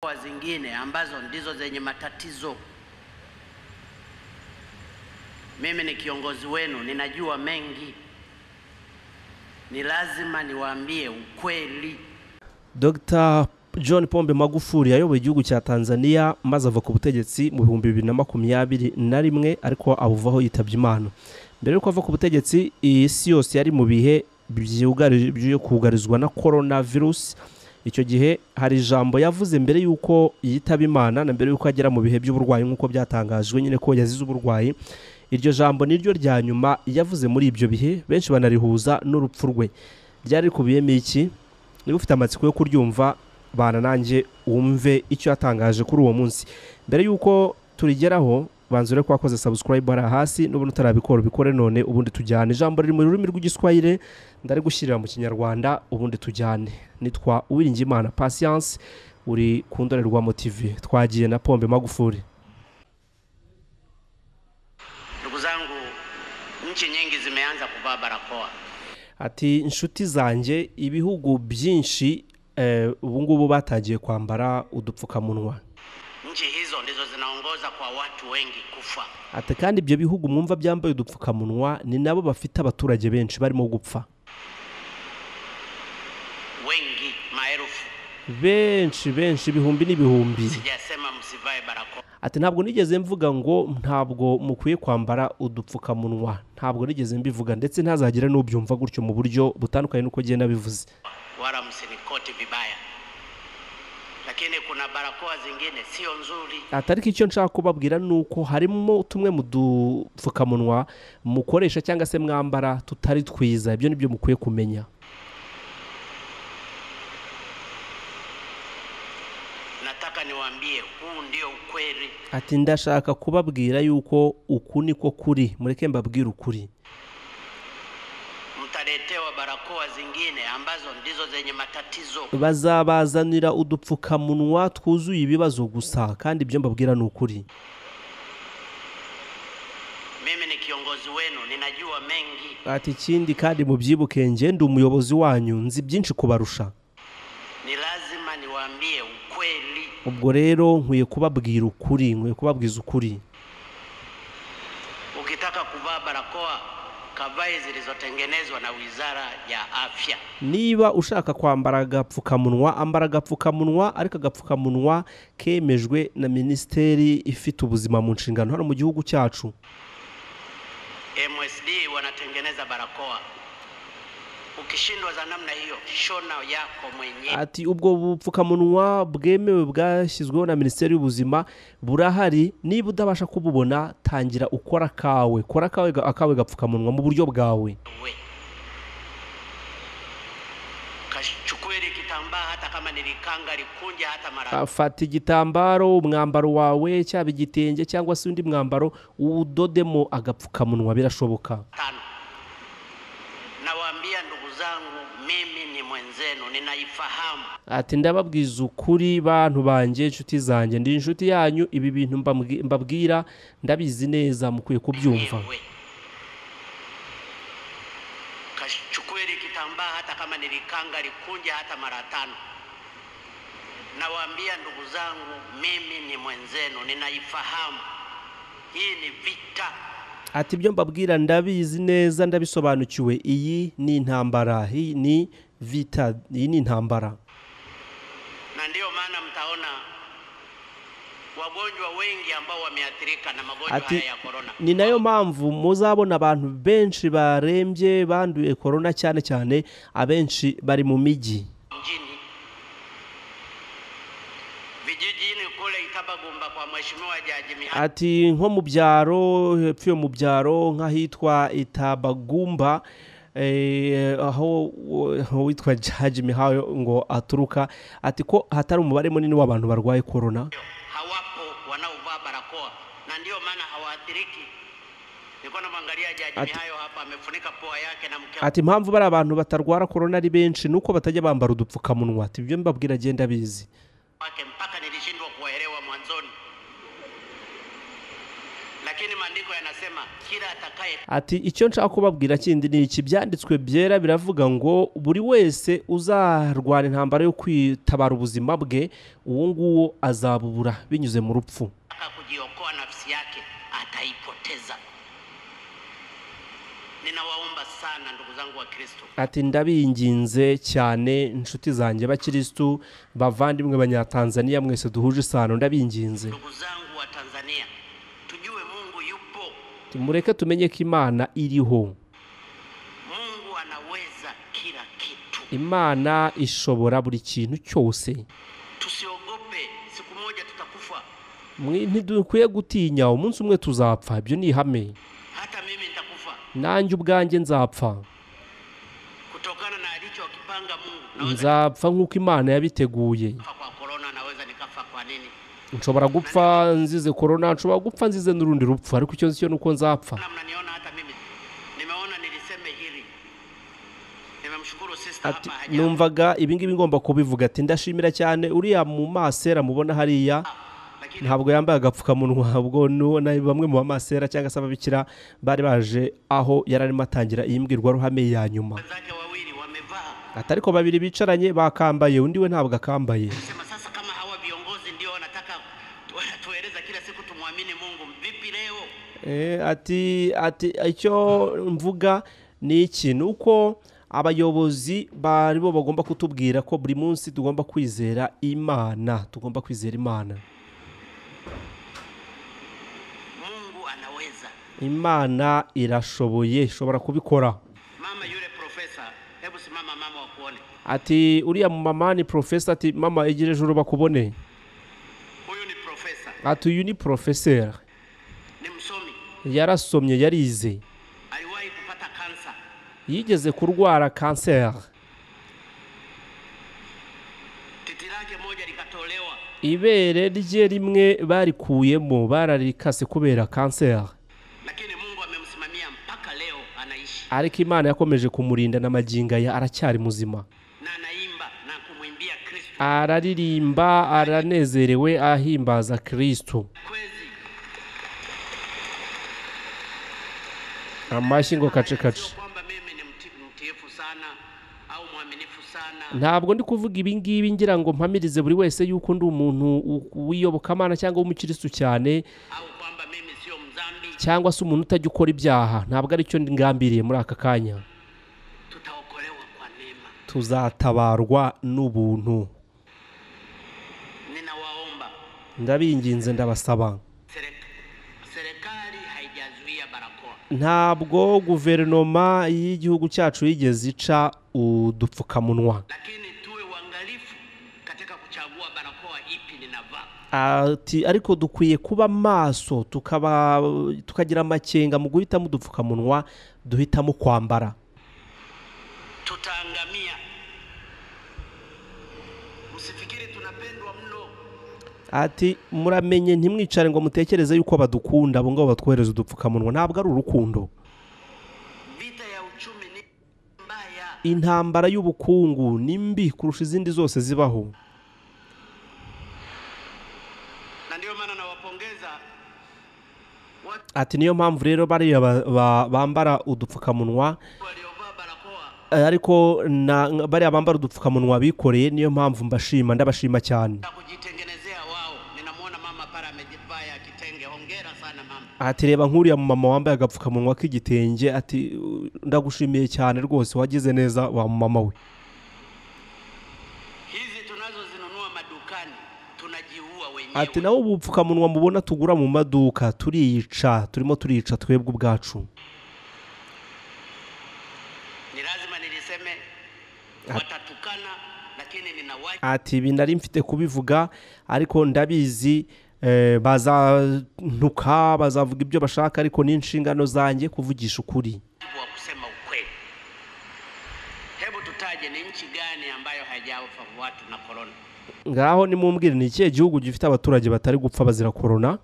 mikoa zingine ambazo ndizo zenye matatizo. Mimi ni kiongozi wenu, ninajua mengi, ni lazima niwaambie ukweli. Dr John Pombe Magufuli yayoboye igihugu cya Tanzania maze ava ku butegetsi mu bihumbi bibiri na makumyabiri na rimwe ariko abuvaho yitabye Imana mbere y'uko ava ku butegetsi iyi si yose yari mu bihe byugari- byo kugarizwa na corona virus icyo gihe hari ijambo yavuze mbere y'uko yitaba Imana na mbere y'uko agera mu bihe by'uburwayi nk'uko byatangajwe nyine ko yazize uburwayi iryo jambo niryo rya nyuma yavuze muri ibyo bihe benshi banarihuza n'urupfu rwe ryari rikubiyemo iki niba ufite amatsiko yo kuryumva bana nanjye wumve icyo yatangaje kuri uwo munsi mbere y'uko turigeraho banza urebe ko wakoze subscribe hariya hasi n'ubundi utarabikora ubikore none ubundi tujyane ijambo riri mu rurimi rw'igiswahire ndari gushyirira mu kinyarwanda ubundi tujyane nitwa uwiringiyimana patience uri ku ndorerwamo tv twagiye na pombe magufuli Ndugu zangu, nchi nyingi zimeanza kuvaa barakoa. ati inshuti zanjye ibihugu byinshi eh, ubu ngubu batagiye kwambara udupfukamunwa Nchi hizo ndizo zinaongoza kwa watu wengi kufa. ati kandi ibyo bihugu mwumva byambaye udupfukamunwa ni nabo bafite abaturage benshi barimo gupfa Wengi maelfu, benshi benshi ibihumbi n'ibihumbi sijasema msivae barakoa, ati ntabwo nigeze mvuga ngo ntabwo mukwiye kwambara udupfukamunwa ntabwo nigeze mbivuga ndetse ntazagire n'ubyumva gutyo mu buryo butandukanye n'uko agenda abivuze wala msinikoti vibaya, lakini kuna barakoa zingine sio nzuri. ati ariko icyo nshaka kubabwira ni uko harimo tumwe mu dupfukamunwa mukoresha cyangwa se mwambara tutari twiza ibyo nibyo mukwiye kumenya Nataka niwaambie huu ndio ukweli. ati ndashaka kubabwira yuko uku niko kuri mureke mbabwire ukuri Mtaletewa barakoa zingine ambazo ndizo zenye matatizo. bazabazanira udupfukamunwa twuzuye ibibazo gusa kandi ibyo mbabwira ni ukuri Mimi ni kiongozi wenu, ninajua mengi, ati ikindi kandi mubyibuke nge ndi umuyobozi wanyu nzi byinshi kubarusha ni lazima niwaambie ukweli. ubwo rero nkwiye kubabwira ukuri nkwiye kubabwiza ukuri Ukitaka kuvaa barakoa, kavae zilizotengenezwa na Wizara ya Afya. niba ushaka kwambara agapfukamunwa ambara agapfukamunwa ariko agapfukamunwa kemejwe na minisiteri ifite ubuzima mu nshingano hano mu gihugu cyacu MSD wanatengeneza barakoa. Ukishindwa za namna hiyo, shona yako mwenyewe. ati ubwo bupfukamunwa bwemewe bwashyizweho na minisiteri y'ubuzima burahari niba udabasha kububona tangira ukora akawe kora akawe ga- akawe gapfukamunwa mu buryo bwawe Kachukue ile kitambaa, hata kama nilikanga likunja hata mara Ah, fata igitambaro umwambaro wawe cyaba igitenge cyangwa se undi mwambaro udodemo agapfukamunwa birashoboka tano. Nawaambia ndugu zangu, mimi ni mwenzenu, ninaifahamu. ati ndababwiza ukuri bantu banjye inshuti zanjye ndi inshuti yanyu ibi bintu mbambwi- mbabwira ndabizi neza mukwiye kubyumva Ewe. Kachukue ile kitambaa, hata kama nilikanga likunja hata mara tano. Nawaambia ndugu zangu, mimi ni mwenzenu, ninaifahamu. Hii ni vita. ati ibyo mbabwira ndabizi neza ndabisobanukiwe iyi ni intambara iyi ni vita iyi ni intambara na ndiyo maana mtaona wagonjwa wengi ambao wameathirika na magonjwa Ati- haya ya korona ni nayo mpamvu muzabona abantu benshi barembye banduye korona cyane cyane abenshi bari mu mijyi mjini vijijini kule Itabagumba kwa mheshimiwa Jaji Mihani ati nko mu byaro hepfo yo mu byaro nk'ahitwa itabagumba eh, aho aho witwa jaji mihayo ngo aturuka ati ko hatari umubare munini w'abantu barwaye korona hawapo wanaovaa barakoa na ndiyo maana hawaathiriki. Nilikuwa namwangalia Jaji Mihayo hapa amefunika pua yake na mke ati impamvu bari abantu batarwara korona ari benshi nuko batajya bambara udupfukamunwa ati ibyo mbabwira agenda abizi wake mpaka nilishindwa kuwaelewa mwanzoni. lakini maandiko yanasema kila atakaye ati icyo nshaka kubabwira kindi ni iki byanditswe byera biravuga ngo buri wese uzarwana intambara yo kwitabara ubuzima bwe uwo nguwo azabubura binyuze mu rupfu ataka kujiokoa nafsi yake ataipoteza. Ninawaomba sana ndugu zangu wa Kristo, ati ndabinginze cyane inshuti zanjye bakirisitu bavandimwe banyatanzaniya mwese duhuje isano ndabinginze ndugu zangu wa Tanzania, tujue Mungu yupo, mureke tumenye ko imana iriho Mungu anaweza kila kitu. imana ishobora buri kintu cyose Tusiogope, siku moja tutakufa. Mwe ntidukwiye gutinya umunsi umwe tuzapfa ibyo ni ihame Hata mimi nitakufa nanjye ubwanjye nzapfa kutokana na alichokipanga Mungu. Naweza nzapfa nk'uko imana yabiteguye nikafa kwa korona, naweza nikafa kwa nini? nshobora gupfa nzize korona nshobora gupfa nzize n'urundi rupfu ariko icyo nzi cyo ni uko nzapfa Na mnaniona hata mimi nimeona niliseme hili. Nimemshukuru sister ati hapa haja numvaga ibingibi ngomba kubivuga ati ndashimira cyane uriya mu masera mubona hariya lakini ntabwo yambaye agapfukamunwa ubwo nu- na bamwe mu bamasera cyangwa se ababikira bari baje aho yari arimo atangira iyi mbwirwaruhame ya nyuma wenzake wawili wamevaa ati ariko babiri bicaranye bakambaye undi we ntabwo akambaye sema sasa, kama hawa viongozi ndio wanataka wanatueleza kila siku tumwamini Mungu, vipi leo? Eh, ati ati icyo mvuga ni iki ni uko abayobozi bari bo bagomba kutubwira ko buri munsi tugomba kwizera imana tugomba kwizera imana Mungu anaweza. imana irashoboye ishobora kubikora Mama yule profesa, hebu simama mama, wakuone. ati uriya mama ni profesa ati mama egera ejo bakubone Huyu ni profesa, ati uyu ni porofeseri ni msomi, yarasomye yarize aliwahi kupata kansa, yigeze kurwara kanseri titi lake moja likatolewa, ibere rye rimwe barikuyemo bararikase kubera kanseri lakini Mungu amemsimamia mpaka leo anaishi ariko imana yakomeje kumurinda na magingo aya aracyari muzima na anaimba na kumwimbia Kristo. araririmba aranezerewe ahimbaza kristo Kwezi amashyi ngo sio kacekace kwamba mimi ni mti, mtiifu sana au mwaminifu sana ntabwo ndi kuvuga ibi ngibi ngira ngo mpamirize buri wese yuko ndi umuntu u- w'iyobokamana cyangwa w'umukirisitu cyane au kwamba mimi sio mzambi. cyangwa se umuntu utajya ukora ibyaha ntabwo ari cyo ngambiriye muri aka kanya Tutaokolewa kwa neema. tuzatabarwa n'ubuntu Ninawaomba ndabinginze ndabasaba serek- serikali haijazuia barakoa, ntabwo guverinoma y'igihugu cyacu yigeze ica udupfukamunwa lakini tuwe uangalifu katika kuchagua barakoa ipi ninavaa. ati ariko dukwiye kuba maso tukaba tukagira amakenga mu guhitamo udupfukamunwa duhitamo kwambara Tutaangamia. Msifikiri tunapendwa mno. ati muramenye ntimwicare ngo mutekereze yuko badukunda abo ngabo batwohereza udupfukamunwa ntabwo ari urukundo Vita ya uchumi ni mbaya. intambara y'ubukungu ni mbi kurusha izindi zose zibaho na ndio maana nawapongeza watu ati niyo mpamvu rero bariya ba- ba- bambara udupfukamunwa waliovaa barakoa eh, ariko na- ng- bariya bambara udupfukamunwa bikoreye niyo mpamvu mbashima ndabashima cyane na kujitengenezea wao. Ninamwona mama pale amejivaa ya kitenge, hongera sana mama. ati reba nk'uriya mumama wambaye agapfukamunwa k'igitenge ati "Uh, ndagushimiye cyane rwose wagize neza wa mumama we Hizi tunazozinunua madukani tunajiua wenyewe. ati nawe ubu bupfukamunwa mubona tugura mu maduka turiyica turimo turiyica twebwe ubwacu Ni lazima niliseme, watatukana, lakini nina wajibu ati ibi nari mfite kubivuga ariko ndabizi eh, bazantuka bazavuga ibyo bashaka ariko ni inshingano zanjye kuvugisha ukuri wa kusema ukweli. Hebu tutaje ni nchi gani ambayo haijafa watu na korona? ngaho nimumbwire ni ikihe gihugu gifite abaturage batari gupfa bazira korona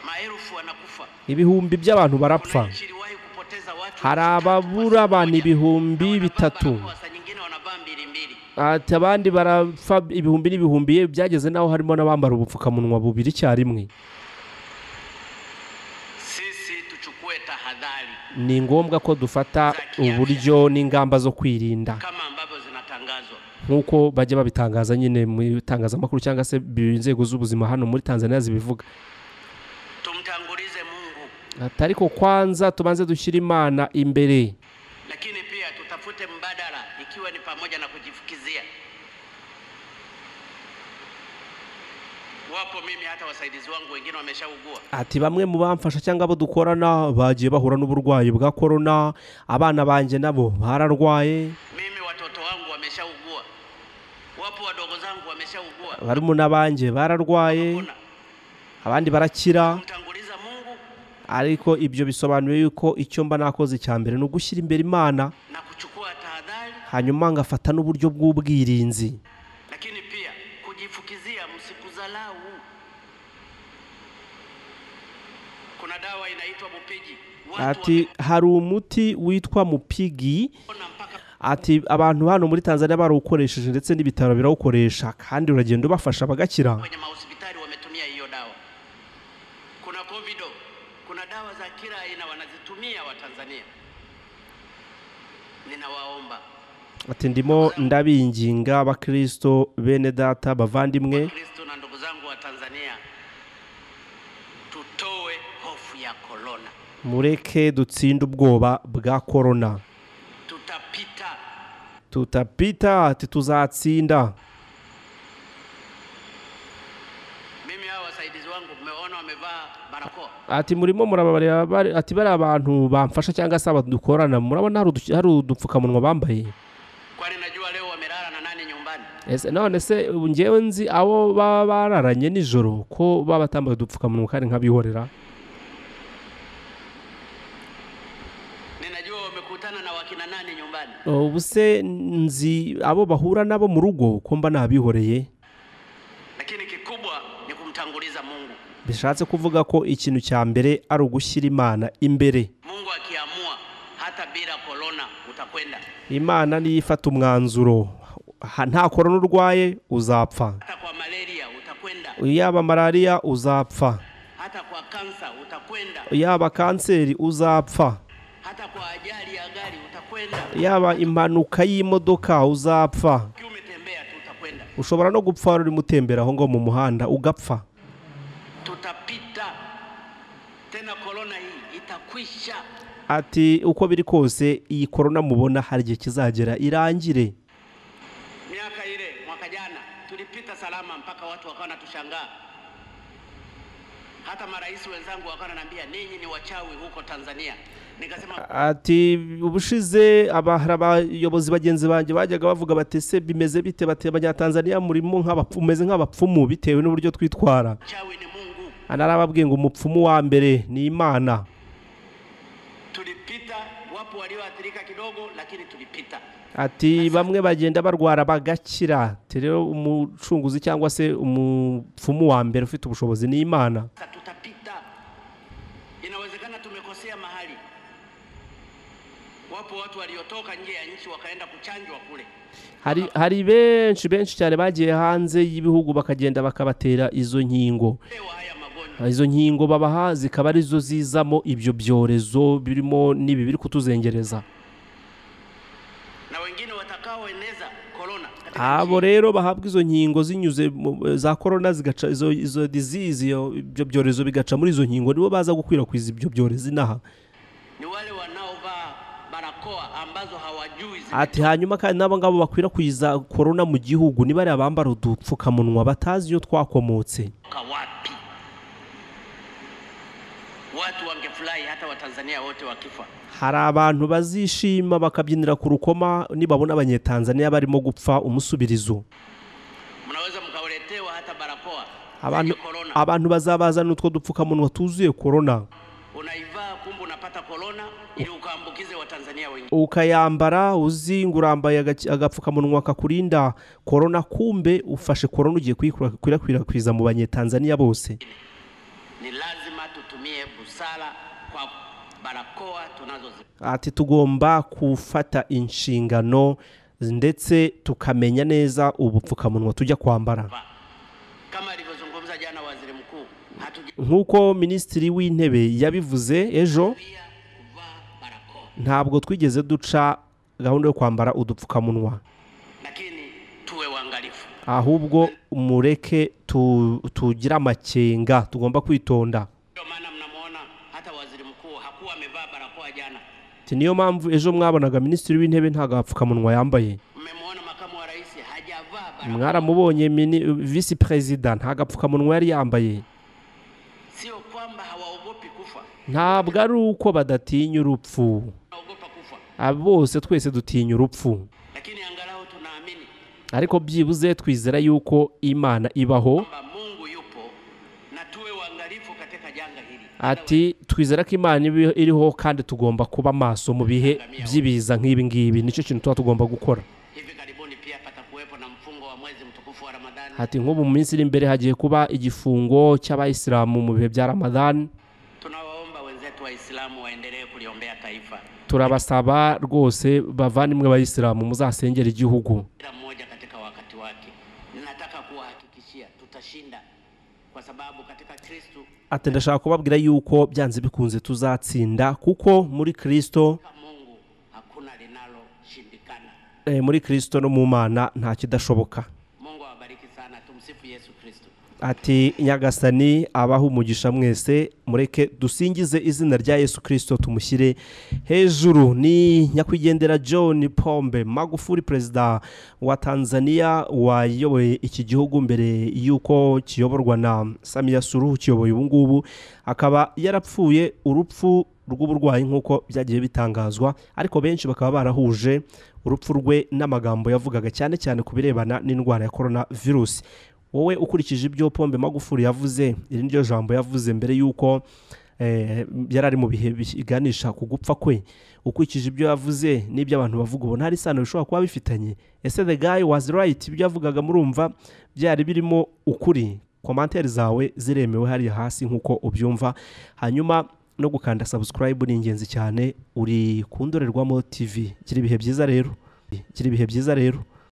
Maelfu wanakufa. ibihumbi by'abantu barapfa Kuna nchi iliwahi kupoteza watu Hari elfu tatu ababura kwa abantu siku moja. ibihumbi Na wanavaa bitatu. barakoa, saa nyingine wanavaa mbili mbili. ati abandi barapfa ibihumbi n'ibihumbi ye byageze n'aho harimo n'abambara ubupfukamunwa bubiri icyarimwe ni ngombwa ko dufata uburyo n'ingamba zo kwirinda kama ambavyo zinatangazwa. nk'uko bajya babitangaza nyine mu itangazamakuru cyangwa se bi- inzego z'ubuzima hano muri tanzania zibivuga Tumtangulize Mungu, Ati, ariko kwanza tubanze dushyira imana imbere lakini pia tutafute mbadala, ikiwa ni pamoja na kujifukizia. Wapo mimi hata wasaidizi wangu wengine wameshaugua. ati bamwe mu bamfasha cyangwa abo dukorana bagiye bahura n'uburwayi bwa korona abana banjye nabo bararwaye Mimi watoto wangu wameshaugua, wapo wadogo zangu wameshaugua. barumuna banjye bararwaye Ona, abandi barakira kumtanguliza Mungu ariko ibyo bisobanuye yuko icyo mba nakoze icya mbere ni ugushyira imbere imana na kuchukua tahadhari, hanyuma ngafata n'uburyo bw'ubwirinzi lakini pia kujifukizia, msikuzalau. Kuna dawa inaitwa Mupigi. Watu ati hari umuti witwa mupigi wameona mpaka ati abantu hano muri tanzania barawukoresheje ndetse n'ibitaro birawukoresha kandi uragenda ubafasha bagakira kwenye mahospitali wametumia hiyo dawa. Kuna covido, kuna dawa za kila aina wanazitumia Watanzania. Ninawaomba ati ndimo ndabinginga abakristo bene data bavandimwe Kristo na ndugu zangu wa Tanzania, tutoe hofu ya korona. mureke dutsinde ubwoba bwa korona Tutapita, tutapita ati tuzatsinda mimi hawa wasaidizi wangu mmeona wamevaa barakoa. ati murimo murababarira bari- ati bari abantu bamfasha cyangwa se dukorana murabona hari udu- hari udupfukamunwa bambaye kwani najua leo wamelala na nani nyumbani? ese none se ubu ngewe nzi abo baba bararanye nijoro ko baba batambaye udupfukamunwa kandi nkabihorera Ninajua wamekutana na wakina nani nyumbani. ubu se nzi abo bahura nabo mu rugo ko mba nabihoreye Lakini kikubwa ni kumtanguliza Mungu. bishatse kuvuga ko ikintu cya mbere ari ugushyira imana imbere Mungu akiamua hata bila korona utakwenda, imana niyo ifata umwanzuro Ha- nta korona urwaye uzapfa hata kwa malaria utakwenda, yaba malariya uzapfa hata kwa kansa utakwenda, yaba kanseri uzapfa hata kwa ajali ya gari utakwenda. yaba impanuka y'imodoka uzapfa Ukiwa umetembea tu utakwenda. ushobora no gupfa wari urimo utembera aho ngaho mu muhanda ugapfa Tutapita tena, korona hii itakwisha. ati uko biri kose iyi korona mubona hari igihe kizagera irangire Miaka ile mwaka jana tulipita salama mpaka watu wakawa wanatushangaa. Hata marais wenzangu wakawa wananiambia ninyi ni wachawi huko Tanzania. Nikasema ati ubushize aba- hari abayobozi bagenzi banjye bajyaga bavuga bati se bimeze bite bati abanyatanzaniya murimo nk'abapfu- mumeze nk'abapfumu bitewe n'uburyo twitwara chawi ni Mungu. anarababwiye ngo umupfumu wa mbere ni imana Tulipita, wapo walioathirika kidogo, lakini tulipita. ati bamwe bagenda barwara bagakira Ati rero umucunguzi cyangwa se umupfumu wa mbere ufite ubushobozi ni imana Sasa tutapita. Inawezekana tumekosea mahali. Wapo watu waliotoka nje ya nchi wakaenda kuchanjwa kule. hari hari benshi benshi cyane bagiye hanze y'ibihugu bakagenda bakabatera izo nkingo Pewa haya magonjwa. izo nkingo babaha zikaba arizo zizamo ibyo byorezo birimo n'ibi biri kutuzengereza Na wengine watakaoeneza korona katika abo nchi. rero bahabwa izo nkingo zinyuze mu- za korona zigaca izo izo disease iyo- ibyo byorezo bigaca muri izo nkingo nibo baza gukwirakwiza ibyo byorezo inaha ni wale wanaovaa barakoa ambazo hawajui zime- ati hanyuma kandi n'abo ngabo bakwirakwiza korona mu gihugu ni bariya bambara udupfukamunwa batazi iyo twakomotse kutoka wapi. Watu wangefurahi hata Watanzania wote wakifa. hari abantu bazishima bakabyinira ku rukoma nibabona abanyetanzaniya barimo gupfa umusubirizo Mnaweza mkauletewa hata barakoa abantu, zenye korona, abantu bazabazana utwo dupfukamunwa tuzuye korona unaivaa kumbe unapata korona ili ukaambukize Watanzania wengine. ukayambara uzi ngo urambaye agaci- agapfukamunwa kakurinda korona kumbe ufashe korona ugiye kuyikwirakwiza mu banyetanzaniya bose Ni lazima tutumie busara kwa barakoa tunazozi. ati tugomba gufata inshingano ndetse tukamenya neza ubupfukamunwa tujya kwambara Kama alivyozungumza jana waziri mkuu, hatujazuia nk'uko minisitiri w'intebe yabivuze ejo kuvaa barakoa. ntabwo twigeze duca gahunda yo kwambara udupfukamunwa lakini tuwe waangalifu. ahubwo mureke tu- tugire amakenga tugomba kwitonda Ndio maana mnamwona hata waziri mkuu hakuwa amevaa barakoa jana. Ati niyo mpamvu ejo mwabonaga minisitiri w'intebe nta gapfukamunwa yambaye Mmemwona makamu wa rais hajavaa barakoa, mwaramubonye mini- visi perezida nta gapfukamunwa yari yambaye sio kwamba hawaogopi kufa, ntabwo ari uko badatinya urupfu wanaogopa kufa, Abo bose twese dutinya urupfu lakini angalau tunaamini ariko byibuze twizera yuko imana ibaho kwamba Mungu yupo na tuwe waangalifu katika janga hili. ati twizera ko imana ibi- iriho kandi tugomba kuba maso mu bihe by'ibiza nk'ibi ngibi nicyo kintu tuba tugomba gukora Hivi karibuni pia patakuwepo na mfungo wa mwezi mtukufu wa Ramadhani. ati nk'ubu mu minsi iri imbere hagiye kuba igifungo cy'abayisilamu mu bihe bya ramadani Tunawaomba wenzetu Waislamu waendelee kuliombea taifa, turabasaba rwose bavandimwe bayisilamu muzasengera igihugu kila mmoja katika wakati wake. Ninataka kuwahakikishia tutashinda, kwa sababu katika Kristu ati ndashaka kubabwira yuko byanze bikunze tuzatsinda kuko muri kirisito katika Mungu hakuna linaloshindikana. eh, muri kirisito no mu mana nta kidashoboka Mungu awabariki sana. Tumsifu Yesu Kristo. ati nyagasani abaho umugisha mwese mureke dusingize izina rya yesu kirisito tumushyire hejuru ni nyakwigendera john pombe magufuri perezida wa tanzania wayoboye iki gihugu mbere y'uko kiyoborwa na samiya suru ukiyoboye ubu ngubu akaba yarapfuye urupfu rw'uburwayi nk'uko byagiye bitangazwa ariko benshi bakaba barahuje urupfu rwe n'amagambo yavugaga cyane cyane ku birebana n'indwara ya korona virusi wowe ukurikije ibyo pombe magufuri yavuze iri niryo jambo yavuze mbere y'uko eh, yari ari mu bihe biganisha ku gupfa kwe ukurikije ibyo yavuze n'ibyo abantu bavuga ubona hari isano bishobora kuba bifitanye ese the guy was right ibyo yavugaga murumva byari birimo ukuri komantere zawe ziremewe hariya hasi nk'uko ubyumva hanyuma no gukanda subscribe ni ingenzi cyane uri ku ndorerwamo tv gira ibihe byiza rero gira ibihe byiza rero